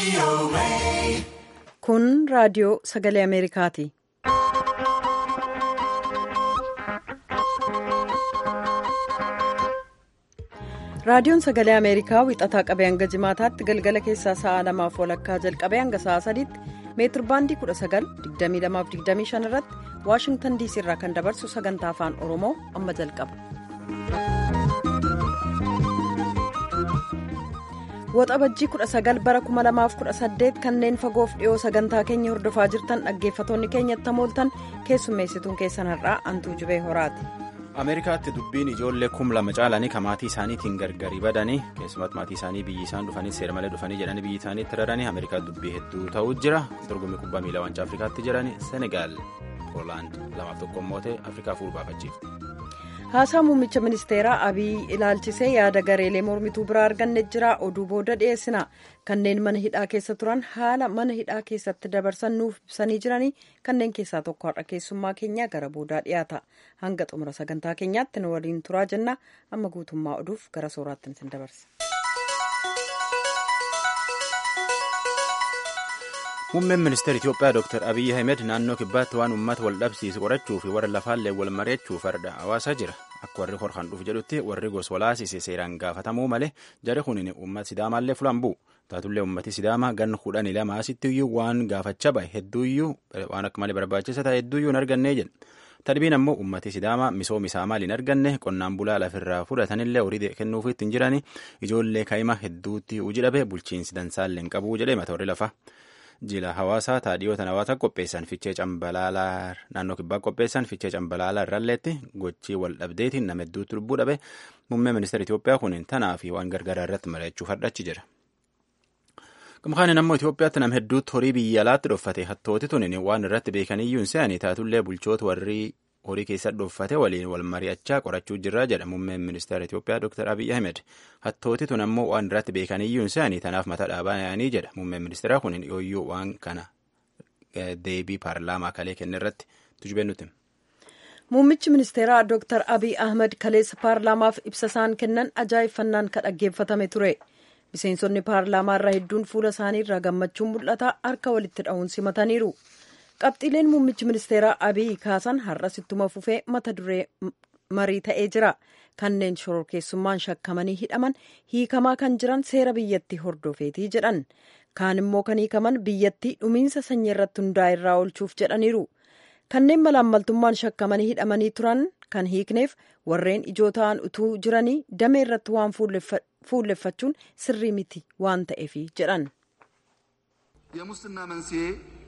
Kun raadiyoo sagalee Ameerikaati. Raadiyoon sagalee Ameerikaa wixataa qabee hanga jimaataatti galgala keessaa sa'a lamaaf walakkaa jalqabee hanga sa'a sadiitti meetir baandii 19,2225 irratti Waashingtan diisii irraa kan dabarsu sagantaa afaan Oromoo amma jalqaba. Waxabajjii 19 bara 2018 kanneen fagoof dhiyoo sagantaa keenya hordofaa jirtan dhaggeeffatoonni keenyatti hamooltan keessummeessituun keessan har'aa antuu jubee horaati. ameerikaatti dubbiin ijoollee kum lama caalanii ka maatii isaaniitiin gargari badanii keessumatti maatii isaanii biyyi isaan dhufanii seera malee dhufanii jedhanii biyyi isaaniitti raranii ameerikaatti dubbii hedduu ta'uu jira dorgommii kubbaa miilaa wancaa afrikaatti jiranii senegaal poolaand lamaaf tokko mootee afrikaa fuul baafachiifte. haasaa muummicha ministeeraa abiy ilaalchisee yaada gareelee mormituu biraa arganne jira oduu booda dhiyeessina kanneen mana hidhaa keessa turan haala mana hidhaa keessatti dabarsan nuuf ibsanii jiranii kanneen keessaa tokko har'a keessummaa keenya gara boodaa dhiyaata hanga xumura sagantaa keenyaatti nu waliin turaa jenna amma guutummaa oduuf gara sooraatti isin dabarsa. muummeen ministeera itiyoophiyaa dr abiy ahmed naannoo kibbaatti waan uummata wal dhabsiisu qorachuu fi warra lafaallee wal mari'achuu farda hawaasaa jira akka warri horkan dhufu jedhutti warri gos walaasise seeraan gaafatamuu malee jari kunin uummata sidaamaallee fulaan bu'u taatullee uummati sidaamaa gan kudhanii lama asitti iyyuu waan gaafachaa bahe hedduuyyuu waan akka malee barbaachisa ta'e hedduuyyuu hin argannee jedha tadbiin ammoo uummati sidaamaa misooma isaa maal hin arganne qonnaan bulaa lafirraa fudhatanillee horii kennuuf ittiin jiranii ijoollee kaa'ima hedduutti hojii dhabe bulchiinsi dansaallee hin qabu jedhee mata warri lafa. jila hawaasaa taadhiyoota hawaasa qopheessan fichee cambalaalaa naannoo kibbaa qopheessan fichee cambalaalaa irralleetti gochii wal dhabdeetiin nama hedduutti lubbuu dhabe muummee ministeera Itoophiyaa kun tanaa fi waan gargaaraa irratti mari'achuuf hadhachi jira. Gamkaanin ammoo Itoophiyaatti nama hedduutti horii biyya alaatti dhoffate hattooti tunin waan irratti beekaniyyuu hin se'anii taatullee bulchoota warri horii keessatti dhoffate waliin wal mari'achaa qorachuu jirra jedha muummeen ministeera Itoophiyaa Dr. Abiy Ahmed. Hattooti tun ammoo waan irratti beekaniyyuu hin se'anii tanaaf mata dhaabaa yaa'anii jedha muummeen ministeeraa kun yooyyuu waan kana deebii paarlaamaa kalee kenne irratti tujubeen nuti. Muummichi ministeeraa Dr. Abiy Ahmed kaleessa paarlaamaaf ibsa isaan kennan ajaa'ibfannaan kan dhaggeeffatame ture. Miseensonni paarlaamaa irraa hedduun fuula isaanii irraa gammachuun mul'ata harka walitti dha'uun simataniiru. qabxiileen muummichi ministeeraa abiy kaasan har'as ittuma fufee mata duree marii ta'ee jira kanneen shororkeessummaan shakkamanii hidhaman hiikamaa kan jiran seera biyyattii hordofeetii jedhan kaan immoo kan hiikaman biyyattii dhumiinsa sanyii irratti hundaa'e irraa oolchuuf jedhaniiru kanneen malaammaltummaan shakkamanii hidhamanii turan kan hiikneef warreen ijoo ta'an utuu jiranii damee irratti waan fuulleffachuun sirrii miti waan ta'eefi jedhan. የሙስና መንስኤ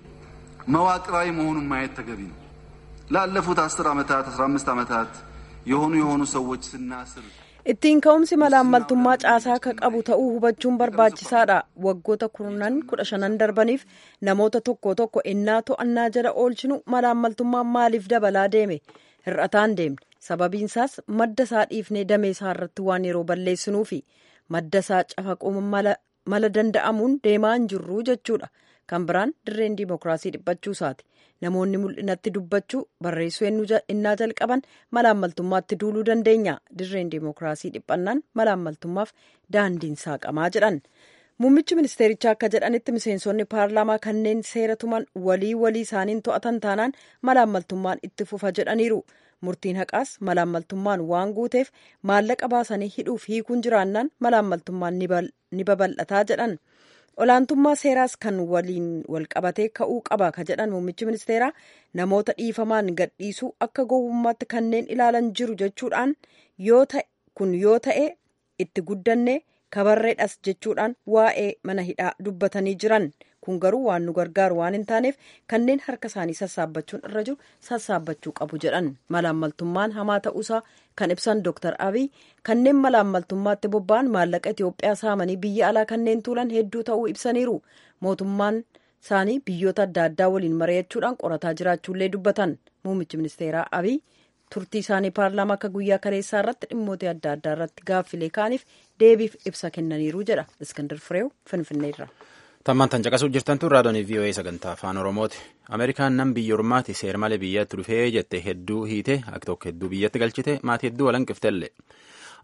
መዋቅራዊ መሆኑን ማየት ተገቢ ነው። ላለፉት አስር ዓመታት አስራ አምስት ዓመታት የሆኑ የሆኑ ሰዎች ስናስር ittiin ka'umsi malaammaltummaa caasaa akka qabu ta'uu hubachuun barbaachisaadha waggoota kurnan kudha shanan darbaniif namoota tokko tokko innaa to'annaa jala oolchinu malaammaltummaan maaliif dabalaa deeme hir'ataan deemne sababiinsaas madda isaa dhiifnee damee isaa irratti waan yeroo balleessinuufi madda isaa cafaquu mala danda'amuun deemaa hin jirru jechuudha. kan biraan dirreen diimokiraasii dhiphachuu isaati namoonni mul'inatti dubbachuu barreessuu innaa jalqaban malaammaltummaatti duuluu dandeenya dirreen diimokiraasii dhiphannaan malaammaltummaaf daandiin saaqamaa jedhan muummichi ministeerichaa akka jedhanitti miseensonni paarlaamaa kanneen seera tuman walii walii isaaniin to'atan taanaan malaammaltummaan itti fufa jedhaniiru murtiin haqaas malaammaltummaan waan guuteef maallaqa baasanii hidhuuf hiikuun jiraannaan malaammaltummaan ni babal'ataa jedhan. olaantummaa seeraas kan waliin walqabatee ka'uu qaba ka jedhan muummichi ministeeraa namoota dhiifamaan gadhiisuu akka gowwummaatti kanneen ilaalan jiru jechuudhaan kun yoo ta'e itti guddanne kabarreedhas jechuudhaan waa'ee mana hidhaa dubbatanii jiran kun garuu waan nu gargaaru waan hin taaneef kanneen harka isaanii sassaabbachuun irra jiru sassaabbachuu qabu jedhan malaammaltummaan hamaa ta'uusaa kan ibsan Dr. Abiy kanneen malaammaltummaatti bobba'an maallaqa Itoophiyaa saamanii biyya alaa kanneen tuulan hedduu ta'uu ibsaniiru mootummaan isaanii biyyoota adda addaa waliin mari'achuudhaan qorataa jiraachuullee dubbatan muummichi ministeeraa Abiy turtii isaanii paarlaamaa akka guyyaa kaleessaa irratti dhimmoota adda addaa irratti gaaffilee kaaniif deebiif ibsa kennaniiru jedha iskandar fireew finfinneerra. tammaan tan caqasuuf jirtantu raadiyoon VOA sagantaa afaan oromooti ameerikaan nam biyya ormaati seer malee biyyatti dhufee jette hedduu hiite akka tokko hedduu biyyatti galchite maatii hedduu walanqiftellee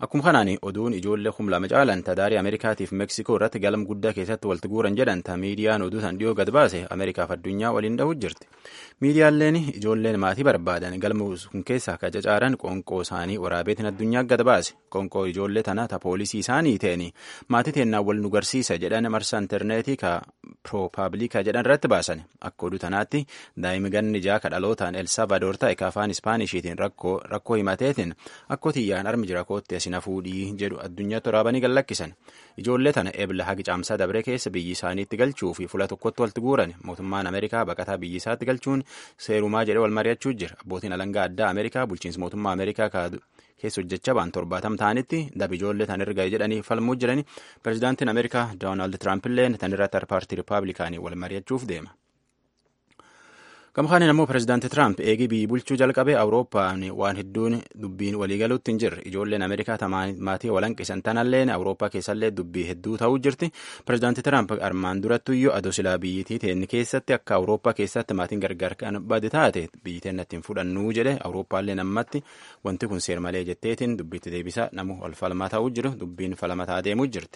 Akkuma kanaan oduun ijoollee kum lama caalan tadaarii Ameerikaatiif Meksikoo irratti galma guddaa keessatti walitti guuran jedhan ta miidiyaan oduu san dhiyoo gad baase Ameerikaaf addunyaa waliin dha'uu jirti. Miidiyaaleen ijoolleen maatii barbaadan galma kun keessaa ka cacaaran qoonqoo isaanii waraabeetiin addunyaa gad baase. Qoonqoo ijoollee tana ta poolisii isaanii ta'eni maatii teennaan wal nu garsiisa jedhan marsa intarneetii ka piroopaabilika jedhan irratti baasan. Akka oduu tanaatti daa'imni ganni jaha ka dhalootaan Elsaabadoor ta'e ka afaan Ispaanishiitiin rakkoo himateetiin akka tiyyaan armi jira kootti asina fuudhii jedhu addunyaatti waraabanii gallakkisan. Ijoollee tana ebla hagi caamsaa dabre keessa biyyi isaaniitti galchuu fi fuula tokkotti walitti guuran mootummaan Ameerikaa baqataa biyyi isaatti galchuun seerumaa jedhee wal mari'achuu jira. Abbootiin alangaa addaa Ameerikaa bulchiinsa mootummaa Ameerikaa keessa hojjechaa ba'an torbaatam ta'anitti dab ijoollee tan erga jedhanii falmuu jirani pirezidaantiin Ameerikaa Doonaald Tiraamp illee tan irratti paartii Rippaabilikaanii wal mari'achuuf deema. Gamkaaniin ammoo pirezidaanti Tiraamp eegii biyyi bulchuu jalqabee Awurooppaan waan hedduun dubbiin waliigaluutti hin jirre. Ijoolleen Ameerikaa maatii walanqisan tanalleen Awurooppaa keessallee dubbii hedduu ta'uu jirti. Pirezidaanti Tiraamp armaan durattuyyuu adoo silaa biyyittii teenni keessatti akka Awurooppaa keessatti maatiin gargar kan bade taate biyyi teenna ittiin fudhannuu jedhe Awurooppaallee ammatti wanti kun seer malee jetteetiin dubbiitti deebisa namu ol falmaa ta'uu jiru dubbiin falmataa deemuu jirti.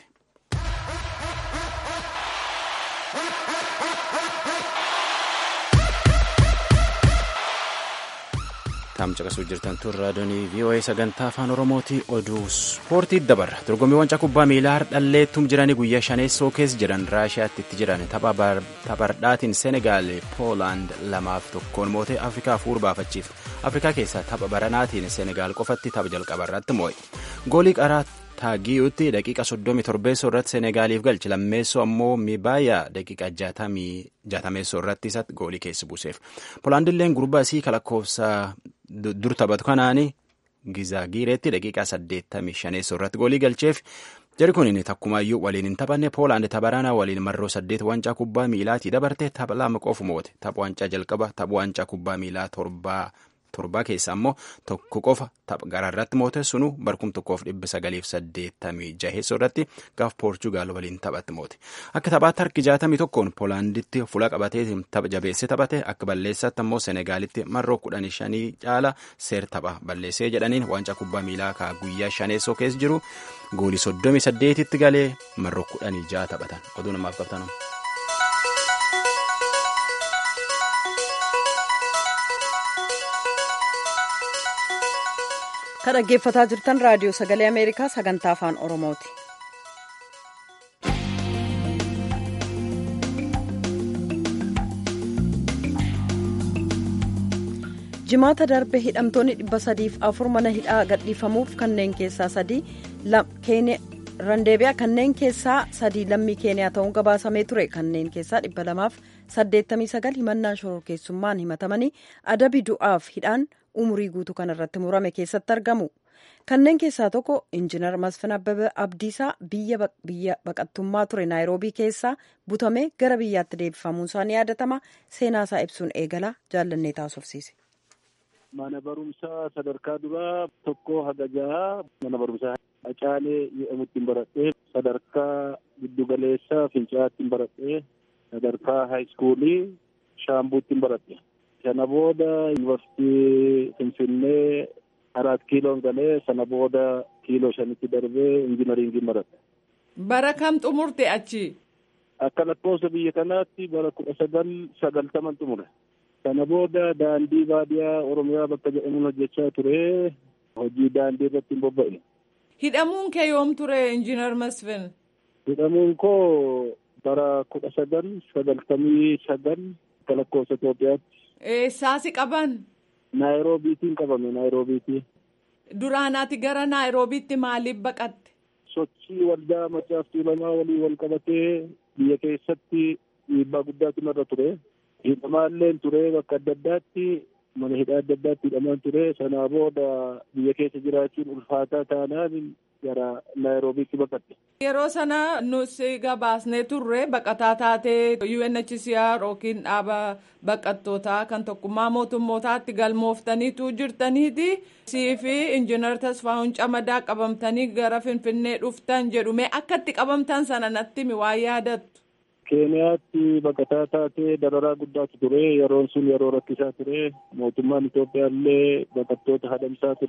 Taam caqasuu jirtan tun raadiyoonii VOA sagantaa afaan Oromooti oduu ispoortii dabarra. Dorgommiiwwan kubbaa miilaa hardhalleettum jiranii guyyaa shaneessoo keessa jiran Raashiyaatti itti jiran taphardhaatiin Senegaal Poolaand lamaaf tokkoon mootee Afrikaa fuur baafachiif. Afrikaa keessaa tapha baranaatiin Senegaal qofatti tapha jalqaba irratti moo'e. Goolii qaraa Taagiyuutti daqiiqa 37 irratti Senegaaliif galche lammeessoo ammoo Mibaaya daqiiqa 60 irratti isatti goolii keessa buuseef. Poolaandilleen gurbaa isii kalakkoofsa dur taphatu kanaani Gizaagireetti daqiiqaa 85 irratti goolii galcheef. Jari kun takkumaayyuu waliin hin taphanne Poolaand tapharanaa waliin marroo saddeet wancaa kubbaa miilaatii dabarte tapha lama qofu moote. Tapha wancaa jalqaba tapha wancaa kubbaa miilaa torbaa. torbaa keessa ammoo tokko qofa tapha garaarratti moote sunu barkum tokkoof dhibba sagaliif saddeettamii jaheessoo irratti gaaf poorchugaal waliin taphatti moote akka taphaatti harki jaatamii tokkoon poolaanditti fuula qabatee tapha jabeessee taphate akka balleessaatti ammoo senegaalitti marroo kudhanii shanii caala seer tapha balleessee jedhaniin waancaa kubbaa miilaa kaa guyyaa shaneessoo keessa jiru goolii soddomii saddeetitti galee marroo kudhanii jaha taphatan oduu namaaf qabtanum. kan dhaggeeffataa jirtan raadiyoo sagalee ameerikaa sagantaa afaan oromooti. jimaata darbe hidhamtoonni dhibba sadiif afur mana hidhaa gadhiifamuuf kanneen keessaa sadii randeebiyaa kanneen keessaa sadii lammii keeniyaa ta'uun gabaasamee ture kanneen keessaa dhibba lamaaf saddeettamii sagal himannaa shororkeessummaan himatamanii adabi du'aaf hidhaan umurii guutuu kan irratti murame keessatti argamu. Kanneen keessaa tokko injiinar Masfin Abbabee Abdiisaa biyya baqattummaa ture Naayiroobii keessaa butamee gara biyyaatti deebifamuun isaa ni yaadatama. Seenaa isaa ibsuun eegala jaallannee taasofsiise. Mana barumsaa sadarkaa duraa tokko haga jaha mana barumsaa Acaalee jedhamutti baradhee sadarkaa giddugaleessaa Fincaa'aatti baradhee sadarkaa haayiskuulii Shaambuutti baradhe. Sana booda yuunivarsiitii Finfinnee arat kiiloon galee sana booda kiiloo shanitti darbee injinariingii baradhe. Bara kam xumurte achi? Akka lakkoofsa biyya kanaatti bara kudha sagal sagaltaman xumure. Sana booda daandii baadiyaa Oromiyaa bakka jedhamuun hojjechaa ture. Hojii daandii irratti hin bobba'e. Hidhamuun kee yoom ture injiinar Masfin? Hidhamuun koo bara kudha sagal sagaltamii sagal akka lakkoofsa Itoophiyaatti. Eessaasi qaban? Naayiroobiitiin qabame Naayiroobiitii. Duraanaati gara Naayiroobiitti maaliif baqatte? Sochii waldaa macaaftuu lamaa walii wal qabatee biyya keessatti dhiibbaa guddaatu narra ture. Hidhamaallee ture bakka adda addaatti mana hidhaa adda addaatti hidhamaan ture. Sanaa booda biyya keessa jiraachuun ulfaataa taanaan gara Naayiroobiitti baqatte. Yeroo sana nusi gabaasnee turre baqataa taatee UNHCR yookiin dhaaba baqattootaa kan tokkummaa mootummootaatti galmooftaniitu jirtaniiti. Sii fi injiinar Tasfaa'uun Camadaa qabamtanii gara Finfinnee dhuftan jedhume akka itti qabamtan sana natti mi waa yaadattu. Keeniyaatti baqataa taatee dararaa guddaatu ture. Yeroon sun yeroo rakkisaa ture. Mootummaan Itoophiyaa illee baqattoota hadamsaa ture.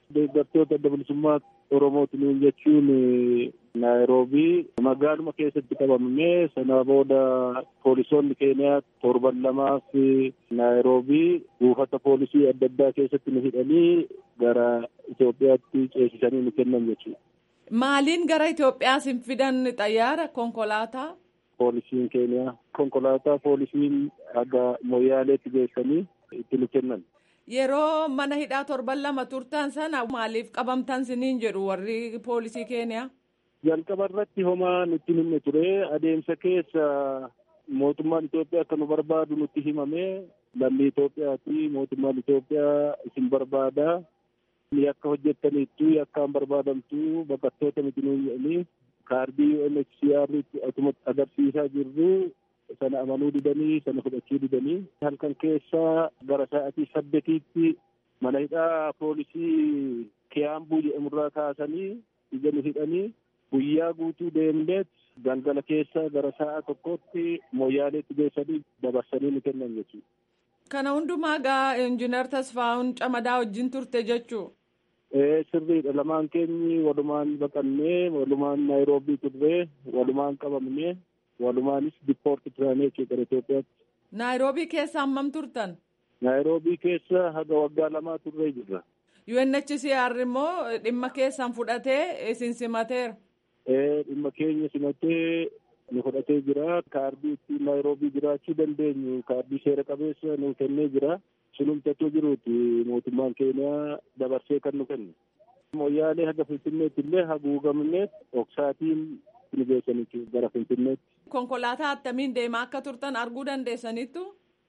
deeggartoota adda bilisummaa Oromootiin jechuun Naayiroobii magaaluma keessatti qabamne sana booda poolisoonni keeniyaa torban lamaaf Naayiroobii buufata poolisii adda addaa keessatti nu hidhanii gara Itoophiyaatti ceesisanii nu kennan jechuudha. Maaliin gara Itoophiyaa sin fidan xayyaara konkolaataa? Poolisiin keeniyaa konkolaataa poolisiin haga moyyaaleetti geessanii itti nu kennan. Yeroo mana hidhaa torban lama turtan sana maaliif qabamtan siniin jedhu warri poolisii keeniyaa? Jalqaba irratti homaa nutti himne ture adeemsa keessa mootummaan Itoophiyaa akka nu barbaadu nutti himame lammii Itoophiyaati mootummaan Itoophiyaa isin barbaada yakka hojjettaniittu yakkaan barbaadamtu baqattoota miti nuun jedhanii kaardii UNHCR atuma agarsiisaa jirru sana amanuu didanii sana fudhachuu didanii halkan keessaa gara sa'atii saddetiitti mana hidhaa poolisii kiyaambuu jedhamurraa kaasanii ija nu hidhanii guyyaa guutuu deemneet galgala keessa gara sa'a tokkotti moyyaaleetti geessanii dabarsanii nu kennan jechuudha. Kana hundumaa gaa injiinar Tasfaa'uun Camadaa wajjin turte jechuu? Ee sirriidha lamaan keenyi walumaan baqannee walumaan Naayiroobii turree walumaan qabamnee walumaanis dippoorti turanii jechuudha Itoophiyaatti. Naayiroobii keessa hammam turtan? Naayiroobii keessa haga waggaa lamaa turree jirra. UNHCR immoo dhimma keessan fudhatee isin simateera. Ee dhimma keenya simatee nu fudhatee jira. Kaardii ittiin Naayiroobii jiraachuu dandeenyu kaardii seera qabeessa nu kennee jira. Sunumtachuu jiruuti mootummaan keeniyaa dabarsee kan nu kenne. Moyyaalee haga Finfinneetti illee haguugamnee oksaatiin nu geessaniitu gara Finfinneetti. Konkolaataa attamiin deemaa akka turtan arguu dandeessaniittu?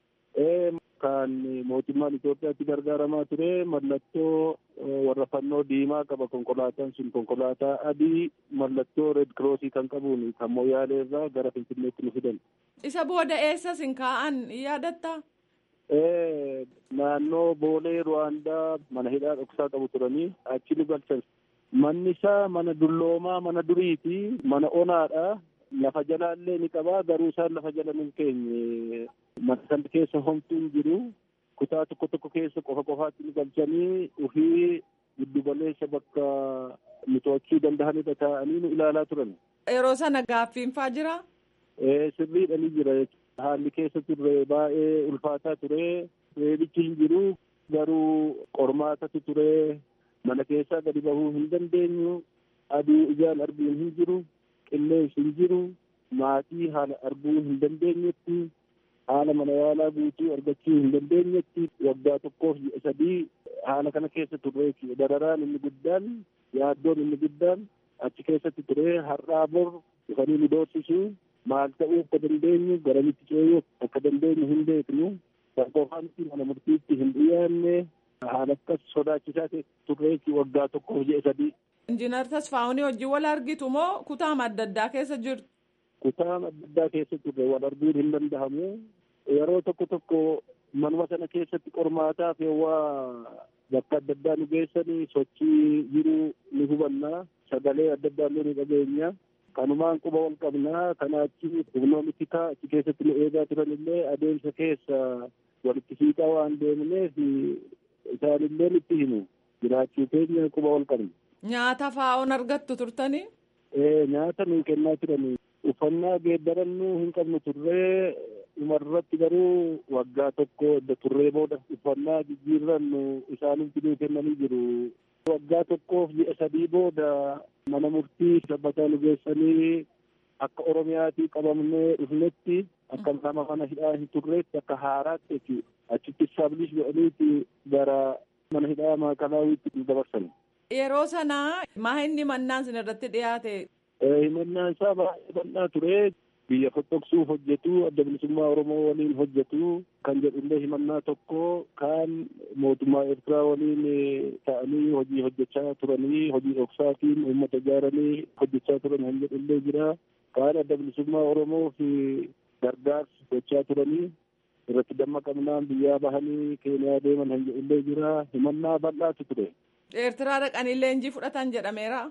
Ee kan mootummaan Itoophiyaatti gargaaramaa ture mallattoo warra fannoo diimaa qaba konkolaataan sun konkolaataa adii mallattoo reed kiroosii kan qabuun kan moyyaalee irraa gara Finfinneetti nu fidan. Isa booda eessa sin kaa'an yaadatta? Ee naannoo boolee Ruwaandaa mana hidhaa dhoksaa qabu turanii achi nu galchan. Manni isaa mana dulloomaa mana duriiti mana onaadha. Lafa jalaallee ni qabaa garuu isaan lafa jala nu keenye mana sana keessa homtuun jiru kutaa tokko tokko keessa qofa qofaatti nu galchanii ofii giddu galeessa bakka nu to'achuu danda'anidha taa'anii nu ilaalaa turan. Yeroo sana gaaffiinfaa jira? Ee sirriidha ni jira haalli keessa turre baay'ee ulfaataa ture reebichi hin jiru garuu qormaatatu ture mana keessaa gadi bahuu hin dandeenyu aduu ijaan arguun hin jiru. qilleensi hin jiru maatii haala arguu hin dandeenyetti haala mana yaalaa guutuu argachuu hin dandeenyetti waggaa tokkoof ji'a sadii haala kana keessa turre dararaan inni guddaan yaaddoon inni guddaan achi keessatti ture har'aa bor dhufanii nu doorsisu maal ta'uu akka dandeenyu garamitti ceeyuu akka dandeenyu hin beeknu kan qofaanitti mana murtiitti hin dhiyaanne haala akkas sodaachisaa turre waggaa tokkoof ji'a sadii. Injiinar Tasfaa'uun hojii wal argitu moo kutaama adda addaa keessa jirtu? Kutaama adda addaa keessa turre wal arguun hin danda'amu. Yeroo tokko tokko manuma sana keessatti qormaataaf waa bakka adda addaa nu geessanii sochii jiru ni hubanna. Sagalee adda addaa illee ni dhageenya. Kanumaan quba wal qabnaa. Kana achi humnoonni tikaa achi keessatti nu eegaa turan illee adeemsa keessa walitti siiqaa waan deemneef isaan illee nutti himu. Jiraachuu keenya quba wal qabna. Nyaata faa'oon argattu turtanii? Ee nyaata nuu kennaa turanii uffannaa geeddarannuu hin qabnu turree dhumarratti garuu waggaa tokko edda turree booda uffannaa jijjiirrannu isaanitti nuu kennanii jiru. Waggaa tokkoof ji'a sadii booda mana murtii sabbataa nu geessanii akka Oromiyaatii qabamnee dhufnetti akka nama mana hidhaa hin turreetti akka haaraatti jechuudha. Achitti istaablish godhaniiti gara mana hidhaa maakalaawwiitti nu dabarsan. Yeroo sana maa inni mannaan sin irratti dhiyaate? Himannaan isaa baay'ee bal'aa ture. Biyya fottoqsuuf hojjetu, adda bilisummaa Oromoo waliin hojjetu kan jedhullee himannaa tokko kan mootummaa Eertiraa waliin ta'anii hojii hojjechaa turanii, hojii dhoksaatiin uummata ijaaranii hojjechaa turan kan jedhullee jira. Kaan adda bilisummaa Oromoo fi gargaarsa gochaa turanii irratti dammaqamnaan biyyaa bahanii Keeniyaa deeman kan jedhullee jira. Himannaa bal'aatu ture. Eertiraa dhaqanii leenjii fudhatan jedhameera.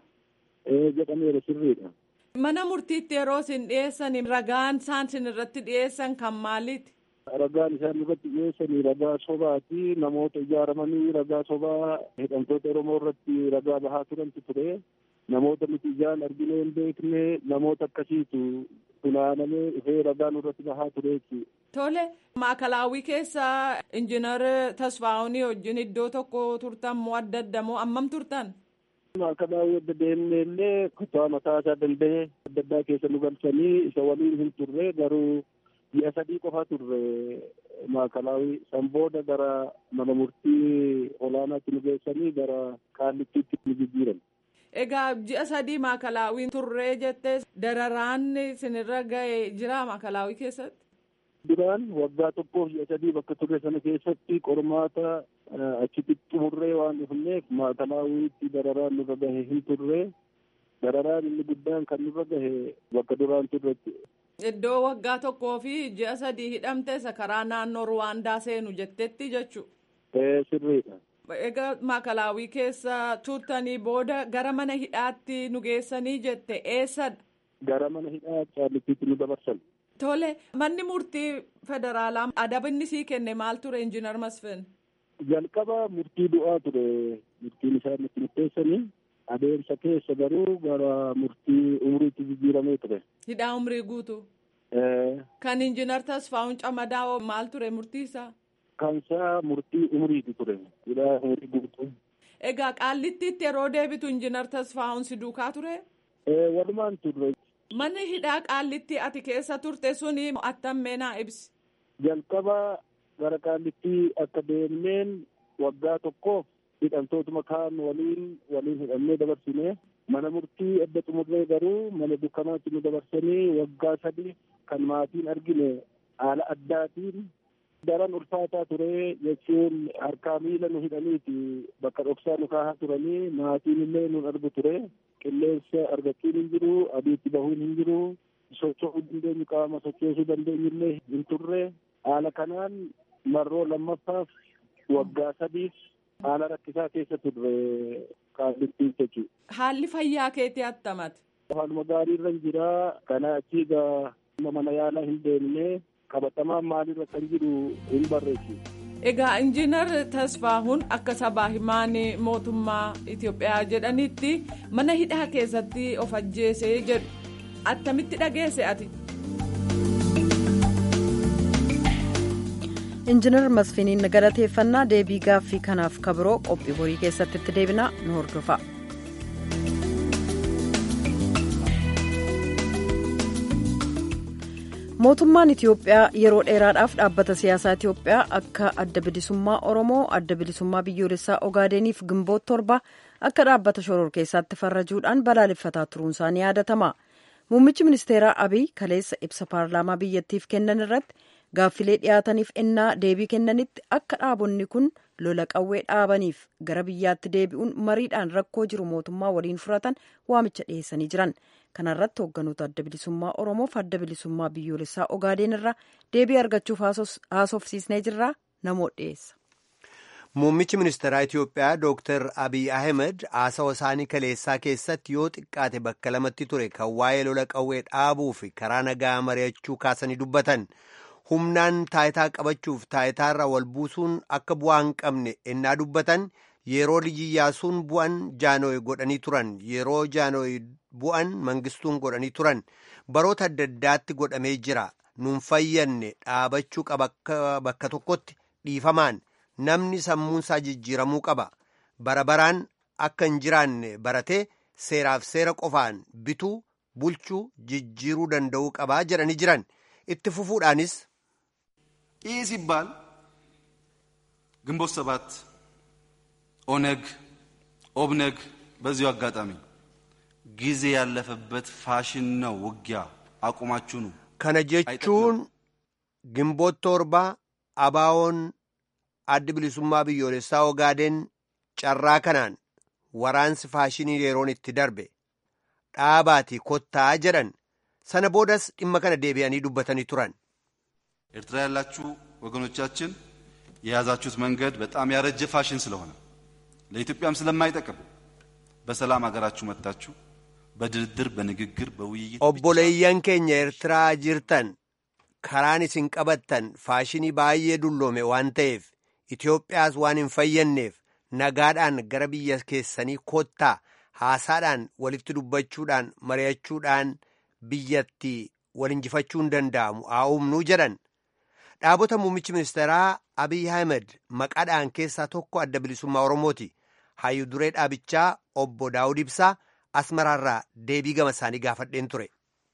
Ee jedhameera sirriidha. Mana murtiitti yeroo isin dhiyeessan ragaan isaan isin irratti dhiyeessan kan maaliiti? ragaan isaan irratti dhiyeessanii ragaa sobaati namoota ijaaramanii ragaa sobaa hidhamtoota oromoo irratti ragaa bahaa turantu ture namoota nuti ijaan arginee hin beekne namoota akkasiitu funaanamee dhufee ragaa nurratti bahaa ture jechuudha. Tole maakalaawwii keessa injiinar Tasfaa'uunii wajjin iddoo tokko turtan moo adda adda moo ammam turtan? Maakalaawwii adda deemnee illee kutaa mataa isaa danda'e adda addaa keessa nu galchanii isa waliin hin turre garuu ji'a sadii qofa turre maakalaawwii san booda gara mana murtii olaanaatti nu geessanii gara qaallittiitti nu jijjiiran. Egaa ji'a sadii maakalaawwiin turree jettee dararaan isinirra ga'e jira maakalaawwii keessatti? Duraan waggaa tokkoof ji'a sadii bakka turre sana keessatti qormaata achitti xumurree waan dhufneef maakalaawwiitti dararaan nurra gahe hin turre dararaan inni guddaan kan nurra gahe bakka duraan turretti. Iddoo waggaa tokkoo fi ji'a sadii hidhamte isa karaa naannoo Ruwaandaa seenu jettetti jechuudha. Sirriidha. Egaa maakalaawwii keessa turtanii booda gara mana hidhaatti nu geessanii jette eessadha? Gara mana hidhaa qaallittiitti nu dabarsan. Tole manni murtii federaalaa adabni sii kenne maal ture injiinar Masfin? Jalqaba murtii du'aa ture murtiin isaa nutti murteessanii adeemsa keessa garuu gara murtii umriitti jijjiiramee ture. Hidhaa umrii guutu. Kan injiinar Tasfaa'uun Camadaa maal ture murtii isaa? Kansaa murtii umriiti ture. Hidhaa umrii guutuu. Egaa qaallittiitti yeroo deebitu injiinar Tasfaa'uun si duukaa ture? Walumaan turre. Manni hidhaa qaallitti ati keessa turte suni attam meenaa ibsi. Jalqaba gara qaallittii akka deemneen waggaa tokkoof hidhamtootuma kaan waliin waliin hidhamnee dabarsine mana murtii adda xumurree garuu mana dukkanaatti nu dabarsanii waggaa sadii kan maatiin argine haala addaatiin daran ulfaataa ture jechuun harkaa miila nu hidhaniiti bakka dhoksaa nu kaahaa turanii maatiin illee nun argu ture qilleensa argachuun hin jiru adiitti bahuun hin jiru socho'uu dandeenyu qaama sochoosuu dandeenyu illee hin turre haala kanaan marroo lammaffaaf waggaa sadiif haala rakkisaa keessa turre qaallittiin jechuudha. Haalli fayyaa keetii attamate. Haaluma gaarii irra hin jira kana achii gaa mana yaalaa hin deemne qabatamaan maalirra kan jiru hin barreessu. Egaa injiinar Tasfaahuun akka sabaa himaan mootummaa Itoophiyaa jedhanitti mana hidhaa keessatti of ajjeesee jedhu attamitti dhageesse ati. injiinar masfiniin galateeffannaa deebii gaaffii kanaaf kabiroo qophii borii keessatti itti deebinaa nu hordofa. mootummaan itiyoophiyaa yeroo dheeraadhaaf dhaabbata siyaasaa itiyoophiyaa akka adda bilisummaa oromoo adda bilisummaa biyyoolessaa ogaadeniif gimboot torba akka dhaabbata shororkeessaatti farrajuudhaan balaaleffataa turuunsaa ni yaadatama muummichi ministeeraa abiy kaleessa ibsa paarlaamaa biyyattiif kennan irratti gaaffilee dhiyaataniif ennaa deebii kennanitti akka dhaabonni kun lola qawwee dhaabaniif gara biyyaatti deebi'uun mariidhaan rakkoo jiru mootummaa waliin furatan waamicha dhiyeessanii jiran kanarratti hoogganoota adda bilisummaa oromoof adda bilisummaa biyyoolessaa ogaadeen irraa deebii argachuuf haasofsiisnee jirraa namoota dhiyeessa. Muummichi ministeeraa Itiyoophiyaa Dr. Abiy Ahmed haasawa isaanii kaleessaa keessatti yoo xiqqaate bakka lamatti ture kan waa'ee lola qawwee dhaabuu fi karaa nagaa mari'achuu kaasanii dubbatan. humnaan taayitaa qabachuuf taayitaarra wal buusuun akka bu'aa hin qabne ennaa dubbatan yeroo iyyaasuun bu'an jaanooyi godhanii turan yeroo jaanooyi bu'an mangistuun godhanii turan baroota adda addaatti godhamee jira nuun fayyanne dhaabachuu qaba bakka tokkotti dhiifamaan namni sammuunsaa jijjiiramuu qaba bara baraan akka hin jiraanne baratee seeraaf seera qofaan bituu bulchuu jijjiiruu danda'uu qabaa jedhanii jiran itti fufuudhaanis. ይህ ሲባል ግንቦት ሰባት ኦነግ ኦብነግ በዚሁ አጋጣሚ ጊዜ ያለፈበት ፋሽን ነው ውጊያ አቁማችሁ ነው kana jechuun gimboot torba abaawoon addi bilisummaa biyyoolessaa ogaadeen carraa kanaan waraansi faashinii yeroon itti darbe dhaabaatii kottaa jedhan sana boodas dhimma kana deebi'anii dubbatanii turan. ኤርትራ ያላችሁ ወገኖቻችን የያዛችሁት መንገድ በጣም ያረጀ ፋሽን ስለሆነ ለኢትዮጵያም ስለማይጠቅም በሰላም ሀገራችሁ መጥታችሁ በድርድር በንግግር በውይይት obboleeyyan keenya eertiraa jirtan karaan isin qabattan faashinii baay'ee dulloome waan ta'eef Itoophiyaas waan hin fayyanneef nagaadhaan gara biyya keessanii kottaa haasaadhaan walitti dubbachuudhaan mari'achuudhaan biyyatti wal injifachuu hin danda'amu haa humnuu jedhan. Dhaabota muummichi ministeeraa Abiy Ahmed maqaadhaan keessaa tokko adda bilisummaa Oromooti. Hayyuu duree dhaabichaa obbo Daawud Ibsaa Asmaraarraa deebii gama isaanii gaafadheen ture.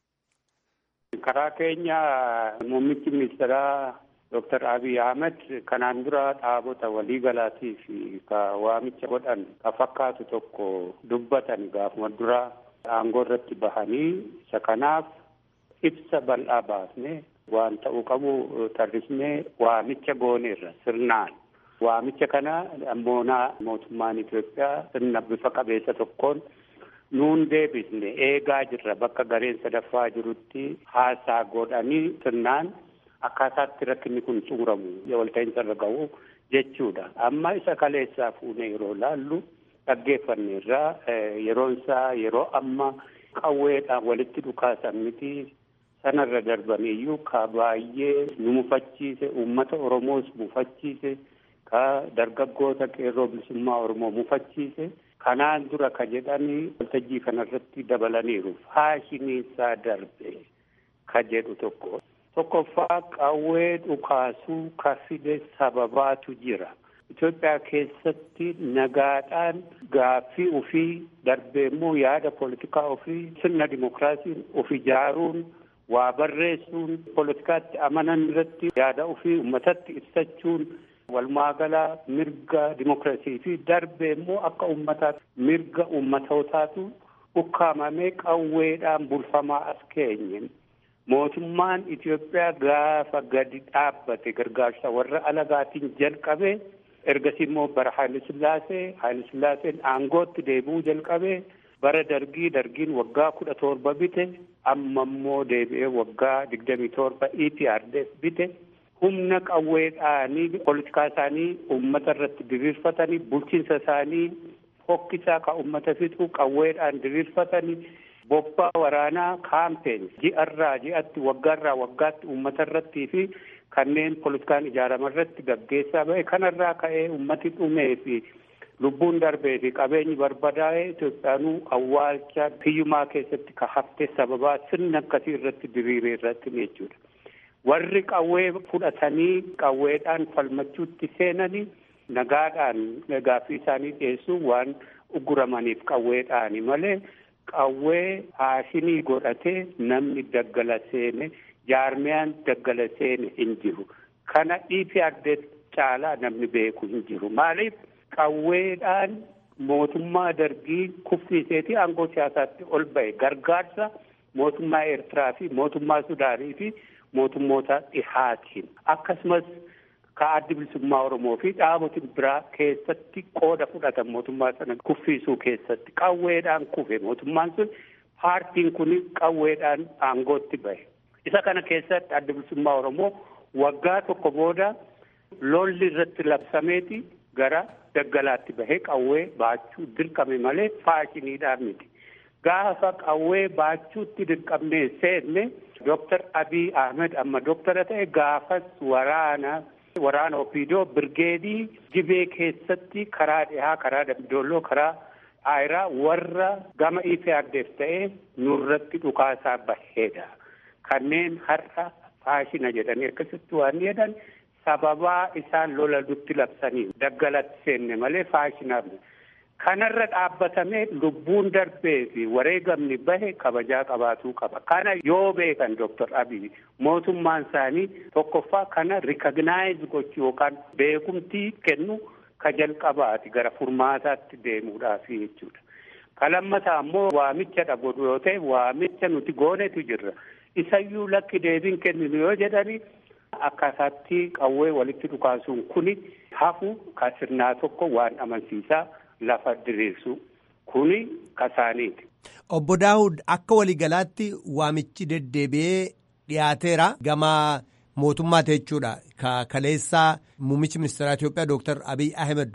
Karaa keenya muummichi ministeeraa Dr. Abiy Ahmed kanaan dura dhaabota waliigalaatii fi ka waamicha godhan ka fakkaatu tokko dubbatan gaafuma dura aangoo irratti bahanii isa kanaaf ibsa bal'aa baasne waan ta'uu qabu tarrisnee waamicha gooneerra sirnaan. Waamicha kana ammoonaa mootummaan Itoophiyaa sirna bifa qabeessa tokkoon nuun deebisne eegaa jirra bakka gareen sadaffaa jirutti haasaa godhanii sirnaan akkaataatti rakkinni kun xumuramu walta'iinsa irra ga'u jechuudha. Amma isa kaleessaa fuunee yeroo laallu dhaggeeffanneerraa yeroon isaa yeroo amma qawweedhaan walitti dhukaasan miti sanarra darbaniyyuu ka baay'ee nu mufachiise uummata Oromoos mufachiise ka dargaggoota qeerroo bilisummaa Oromoo mufachiise kanaan dura ka jedhanii waltajjii kanarratti dabalaniiru faashiniinsaa darbe ka jedhu tokko. Tokkoffaa qawwee dhukaasuu ka fide sababaatu jira. Itoophiyaa keessatti nagaadhaan gaaffii ofii darbee immoo yaada poolitikaa ofii sirna dimokiraasiin of ijaaruun waa barreessuun poolitikaatti amanan irratti yaada ofii uummatatti ibsachuun walumaagalaa mirga dimokiraasii fi darbee immoo akka uummataatti mirga uummatootaatu ukkaamamee qawweedhaan bulfamaa as keenye. Mootummaan Itoophiyaa gaafa gadi dhaabbate gargaarsa warra alagaatiin jalqabe ergasii immoo bara Haayile Sillaasee Haayile Sillaaseen aangootti deebi'uu jalqabe bara dargii dargiin waggaa kudha torba bite amma immoo deebi'ee waggaa digdamii torba EPRDF bite humna qawweedhaanii poolitikaa isaanii uummata irratti diriirfatanii bulchiinsa isaanii fokkisaa ka uummata fixu qawweedhaan diriirfatanii bobbaa waraanaa kaampeen ji'arraa ji'atti waggaarraa waggaatti uummata irrattii fi kanneen poolitikaan ijaarama irratti gaggeessaa ba'e kanarraa ka'ee uummati dhumee fi lubbuun darbee fi qabeenyi barbadaa'ee Itoophiyaanuu awwaalcha hiyyumaa keessatti ka hafte sababaa sirna akkasii irratti diriiree irratti jechuudha. Warri qawwee fudhatanii qawweedhaan falmachuutti seenanii nagaadhaan gaaffii isaanii dhiyeessuun waan uguramaniif qawweedhaani malee qawwee haashinii godhatee namni daggala seene jaarmiyaan daggala seene hin jiru. Kana EPRDF caalaa namni beeku hin jiru. Maaliif qawweedhaan mootummaa dargii kuffiiseeti aangoo siyaasaatti ol ba'e gargaarsa mootummaa Eertiraa fi mootummaa Sudaanii fi mootummoota dhihaatiin akkasumas ka addi bilisummaa Oromoo fi dhaaboti biraa keessatti qooda fudhatan mootummaa sana kuffiisuu keessatti qawweedhaan kufe mootummaan sun paartiin kun qawweedhaan aangootti bahe. Isa kana keessatti addi bilisummaa Oromoo waggaa tokko booda lolli irratti labsameeti gara daggalaatti bahee qawwee baachuu dirqame malee faashiniidhaan miti. Gaafa qawwee baachuutti dirqamnee seenne Dooktar Abiy Ahmed amma dooktara ta'e gaafas waraana waraana opiidoo birgeedii gibee keessatti karaa dhihaa karaa dambidolloo karaa aayiraa warra gama EPRDF ta'e nurratti dhukaasaa baheedha. Kanneen har'a faashina jedhanii akkasitti waan jedhan sababaa isaan lola nutti labsanii daggalatti seenne malee faashinaaf kanarra dhaabbatamee lubbuun darbee fi wareegamni bahe kabajaa qabaatuu qaba. Kana yoo beekan Dooktar Abiy mootummaan isaanii tokkoffaa kana rikagnaayiz gochuu yookaan beekumtii kennu ka jalqabaati gara furmaataatti deemuudhaaf jechuudha. Ka lammataa ammoo waamicha godhu yoo ta'e waamicha nuti goonetu jirra. Isayyuu lakki deebiin kenninu yoo jedhani akkaataatti qawwee walitti dhukaasuun kuni hafu ka sirnaa tokko waan amansiisaa lafa diriirsu kuni kasaaniiti. Obbo Daawud akka waliigalaatti waamichi deddeebi'ee dhiyaateera gama mootummaati jechuudha. Ka kaleessaa muummichi ministeeraa Itoophiyaa Dooktar Abiy Ahmed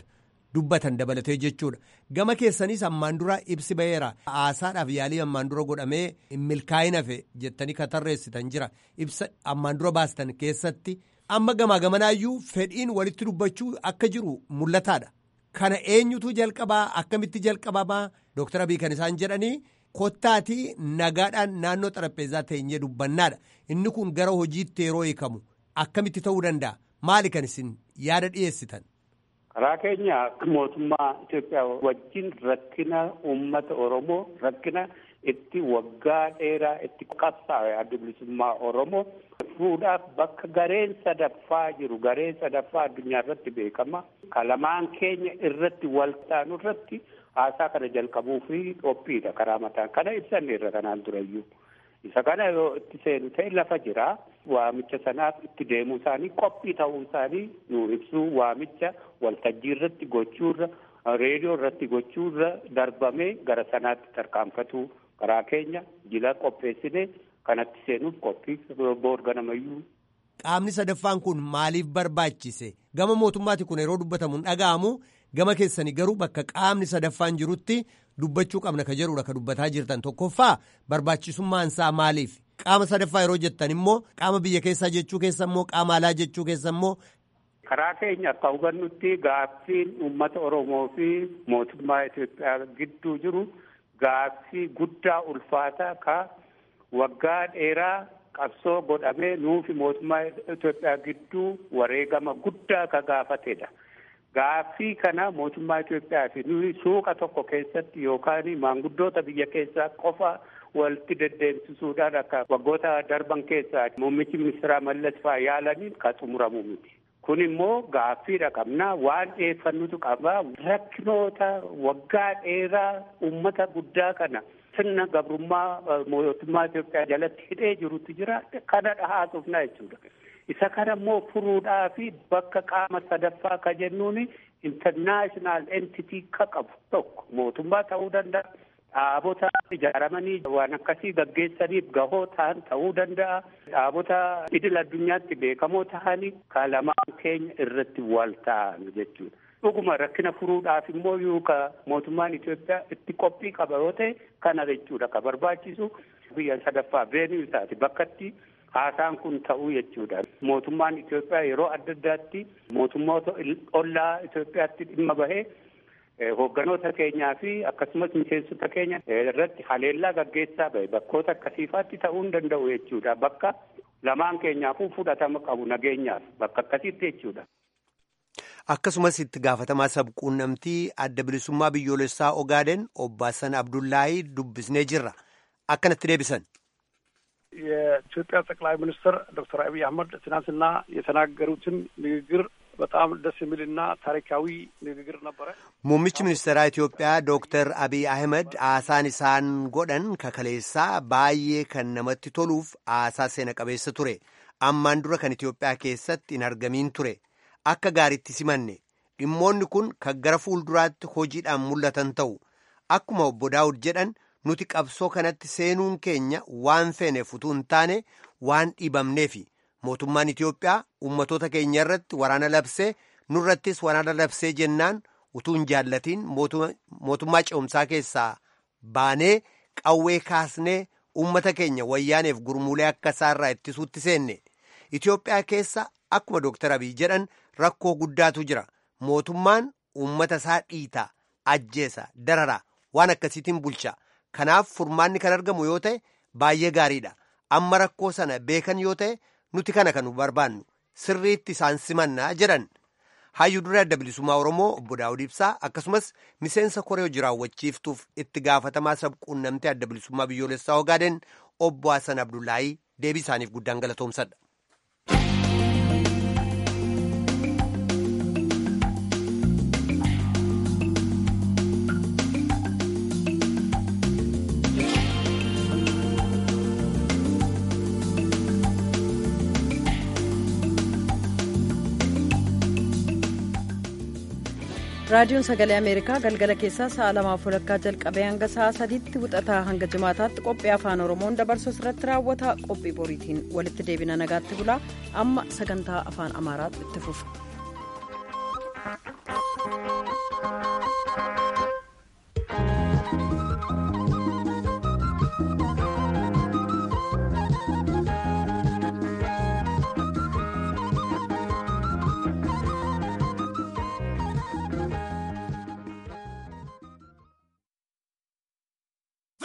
dubbatan dabalatee jechuudha. Gama keessanis ammaan dura ibsi ba'eera. Haasaadhaaf yaalii ammaan dura godhamee milkaa'ina fe jettanii kan tarreessitan jira. Ibsa ammaan dura baastan keessatti amma gamaa gamanaayyuu fedhiin walitti dubbachuu akka jiru mul'ataadha. Kana eenyutu jalqabaa akkamitti jalqabamaa Dooktar Abiy kan isaan jedhanii kottaatii nagaadhaan naannoo xarapheezaa teenyee dubbannaadha. Inni kun gara hojiitti yeroo hiikamu akkamitti ta'uu danda'a? Maali kan isin yaada dhiyeessitan? karaa keenya mootummaa Itoophiyaa wajjin rakkina uummata Oromoo rakkina itti waggaa dheeraa itti qabsaa'e adda bilisummaa Oromoo fuudhaaf bakka gareen sadaffaa jiru gareen sadaffaa addunyaa irratti beekama kalamaan keenya irratti wal taanu irratti haasaa kana jalqabuu fi qophiidha karaa mataan kana ibsanne irra kanaan durayyuu. isa kana yoo itti seenu ta'e lafa jira waamicha sanaaf itti deemuu isaanii qophii ta'uu isaanii nu ibsuu waamicha waltajjii irratti gochuurra reediyoo irratti gochuurra darbamee gara sanaatti tarkaanfatuu karaa keenya jila qopheessine kanatti seenuuf qophii boor ganamayyuu. Qaamni sadaffaan kun maaliif barbaachise gama mootummaati kun yeroo dubbatamu hin dhaga'amu gama keessanii garuu bakka qaamni sadaffaan jirutti dubbachuu qabna ka jedhudha ka dubbataa jirtan tokkoffaa barbaachisummaan isaa maaliif qaama sadaffaa yeroo jettan immoo qaama biyya keessaa jechuu keessa immoo qaama alaa jechuu keessa immoo. karaa keenya akka hubannutti gaaffiin uummata oromoo fi mootummaa Itoophiyaa gidduu jiru gaaffii guddaa ulfaataa ka waggaa dheeraa qabsoo godhamee nuufi mootummaa Itoophiyaa gidduu wareegama guddaa ka gaafatedha. Gaaffii kana mootummaa Itoophiyaa fi nuyi suuqa tokko keessatti yookaan maanguddoota biyya keessaa qofa walitti deddeemsisuudhaan akka waggoota darban keessaa muummichi ministeeraa Mallas fa'aa yaalaniin kan xumuramu miti. Kun immoo gaaffiidha qabna waan dhiyeeffannutu qaba rakkinoota waggaa dheeraa uummata guddaa kana sirna gabrummaa mootummaa Itoophiyaa jalatti hidhee jirutu jira kana dhahaasuufna jechuudha. isa kana immoo furuudhaa fi bakka qaama sadaffaa ka jennuun international entity ka qabu tokko mootummaa ta'uu danda'a dhaabota ijaaramanii waan akkasii gaggeessaniif gahoo ta'an ta'uu danda'a dhaabota idil addunyaatti beekamoo ta'anii ka lamaan keenya irratti wal ta'an jechuudha. dhuguma rakkina furuudhaaf immoo yoo ka mootummaan Itoophiyaa itti qophii qaba yoo ta'e kana jechuudha ka barbaachisu biyya sadaffaa veenuu isaati bakkatti haasaan kun ta'uu jechuudha. Mootummaan Itoophiyaa yeroo adda addaatti mootummoota ollaa Itoophiyaatti dhimma bahee hoogganoota keenyaa fi akkasumas miseensota keenya irratti haleellaa gaggeessaa bahe bakkoota akkasiifaatti ta'uu hin danda'u jechuudha. Bakka lamaan keenyaafuu fudhatama qabu nageenyaaf bakka akkasiitti jechuudha. Akkasumas itti gaafatamaa sabquunnamtii adda bilisummaa biyyoolessaa Ogaaden obbo Hassan Abdullaahii dubbisnee jirra. Akkanatti deebisan. የኢትዮጵያ ጠቅላይ ሚኒስትር ዶክተር አብይ አህመድ ትናንትና የተናገሩትን ንግግር በጣም ደስ የሚልና ታሪካዊ ንግግር ነበረ። Muummichi ministeeraa Itoophiyaa Dooktar Abiy Ahmed haasaan isaan godhan kakaleessaa baay'ee kan namatti toluuf haasaa seena qabeessa ture. Ammaan dura kan Itoophiyaa keessatti hin argamiin ture. Akka gaariitti simanne dhimmoonni kun kan gara fuulduraatti hojiidhaan mul'atan ta'u. Akkuma obbo Daawud jedhan nuti qabsoo kanatti seenuun keenya waan feeneef utuu hin taane waan dhiibamneefi mootummaan Itoophiyaa ummatoota keenya irratti waraana labsee nurrattis waraana labsee jennaan utuu hin jaallatiin mootummaa ce'umsaa keessaa baanee qawwee kaasnee ummata keenya wayyaaneef gurmuulee akka isaarraa ittisuutti seenne Itoophiyaa keessa akkuma Dooktar Abiy jedhan rakkoo guddaatu jira mootummaan ummata isaa dhiitaa ajjeesa darara waan akkasiitiin bulcha. Kanaaf furmaanni kan argamu yoo ta'e baay'ee gaariidha. Amma rakkoo sana beekan yoo ta'e nuti kana kan barbaannu sirriitti isaan simannaa jedhan. Hayyuu duree adda bilisummaa Oromoo obbo Daawud Ibsaa akkasumas miseensa koree hojii raawwachiiftuuf itti gaafatamaa sabquunnamtee adda bilisummaa biyyoolessaa Ogaaden obbo Hassan Abdullaahii deebii isaaniif guddaan galatoomsadha. raadiyoon sagalee ameerikaa galgala keessaa sa'a lamaaf walakkaa jalqabee hanga sa'a sadiitti wixataa hanga jimaataatti qophii afaan oromoon dabarsu irratti raawwata qophii boriitiin walitti deebina nagaatti bulaa amma sagantaa afaan amaaraatu itti fufa.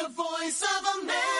The voice of America.